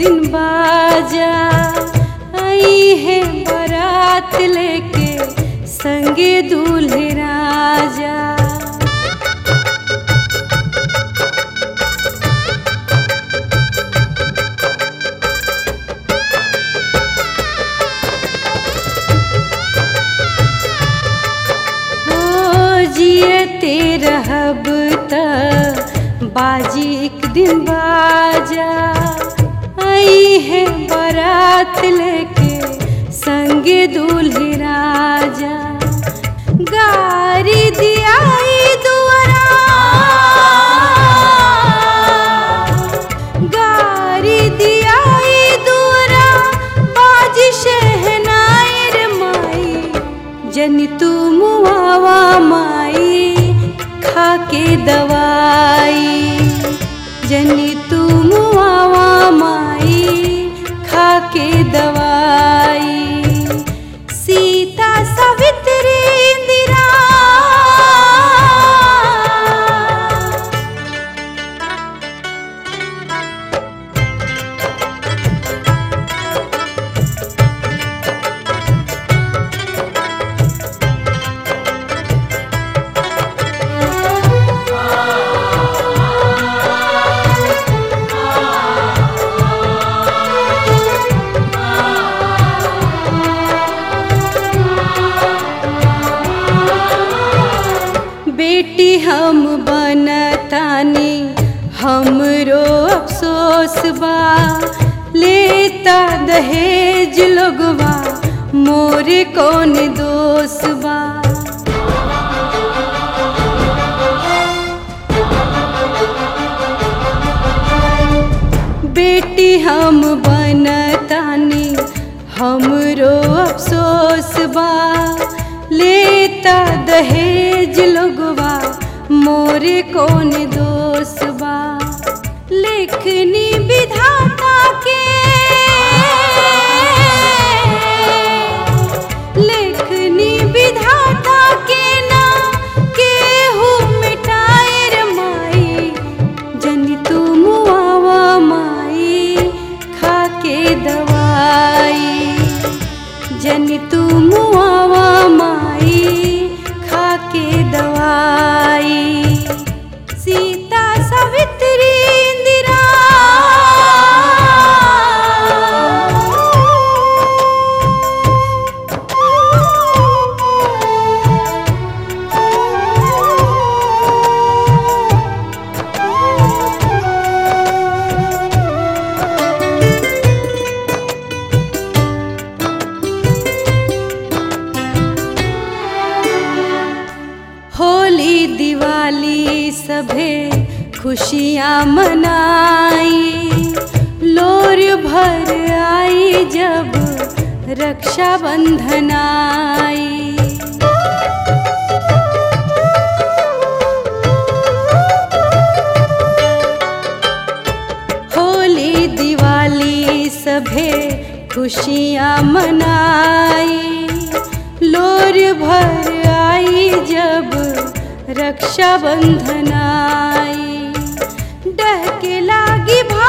दिन बाजा आई है बारात लेके संगे दूल्हे राजा हो जियते रहब त बाजी एक दिन बाजा आई है बारात लेके संगे दूल्हे राजा गारी दियाई दुआरा गारी दियाई दुआरा बाजी शहनाई रे माई जनी तू मुआवा माई खाके दवाई जनी तू मुआवा माई खाके दवाई सीता सवित्री इंदिरा बेटी हम बनतानी हमरो अफसोस बा लेता दहेज लोगवा मोरे कौन दोष बा बेटी हम बनतानी हमरो अफसोस बा लेता दहेज लोगवा मोरे कौन दोष बा लेखनी विधाता के लेखनी विधाता के ना केहू मिटाए रे माई जनी तू मुआवा माई खाके दवाई जनी तू मुआवा माई खाके दवाई सीता सवित्री इंदिरा होली दिवाली सभे खुशियाँ मनाई लोर भर आई जब रक्षा बंधन आई होली दिवाली सभे खुशियाँ मनाई लोर भर आई जब रक्षा बंधन आई डहके लागी